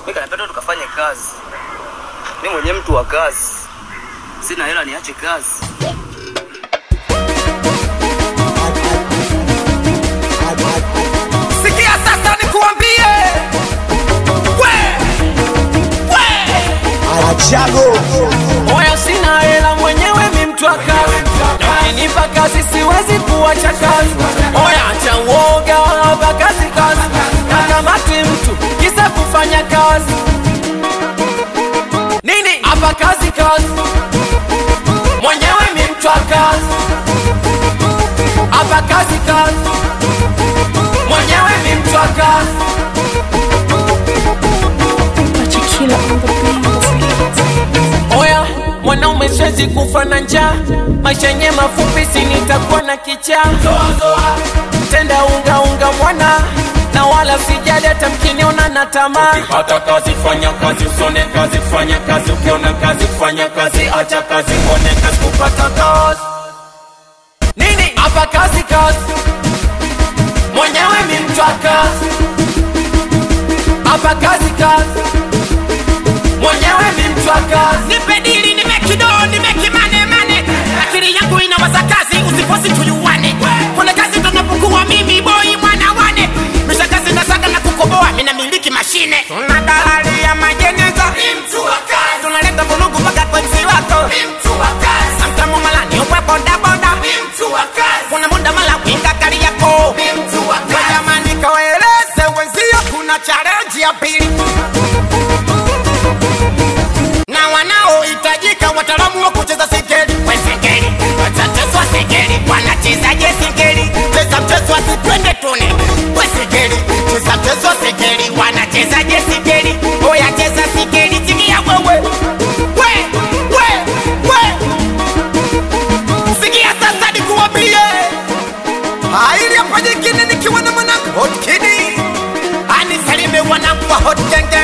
Mimi kanapenda tukafanye kazi. Mimi mwenyewe mtu wa kazi. Sina hela niache kazi. Sikia sasa nikuambie, we we, Achago oya, sina hela mwenyewe, mi mtu wa kazi, na ukinipa kazi siwezi kuacha kazi. Oya, acha uoga, hapa kazi kazi, na kamati mtu kisa kufanya kazi nini? Hapa kazi kazi, mwenyewe mi mtu wa kazi, hapa kazi kazi, mwenyewe mi mtu wa kazi. Tequila on the beat. Oya, mwanaume siwezi kufa na njaa, maisha yenye mafupi, si nitakuwa na kichaa. Tenda unga unga mwana na wala sijali hata mkiniona na tamaa. hata kazi fanya kazi usone kazi fanya kazi ukiona kazi fanya kazi acha kazi uone kazi kupata kazi Nini hapa kazi kazi, mwenyewe mi mtu wa kazi. Hapa kazi kazi, mwenyewe mi mtu wa kazi. nipe dili nimekido nimekimane mane akili yangu inawaza kazi usifosi tuyuwane kuna kazi tunapokuwa mimi boi mwana wane misha kazi na saga na kukoboa mina miliki mashine tuna dalali ya majeneza tunaleta vulugu mpaka kwa msi wako samtamu malani upe bodaboda kuna muda mala winga kari yako jamani kawaeleze wenzio kuna challenge ya pili na wanaohitajika wataalamu wa kucheza singeli we singeli watateswa singeli wanachezaje singeli cheza mchezo asipende tune we singeli cheza mchezo singeli wanachezaje singeli oya cheza singeli sikia wewe we we we sikia sasa nikuambie Haili hapa nyingine nikiwa na mwanangu Hot Kid. anisalime wanangu wa hot genge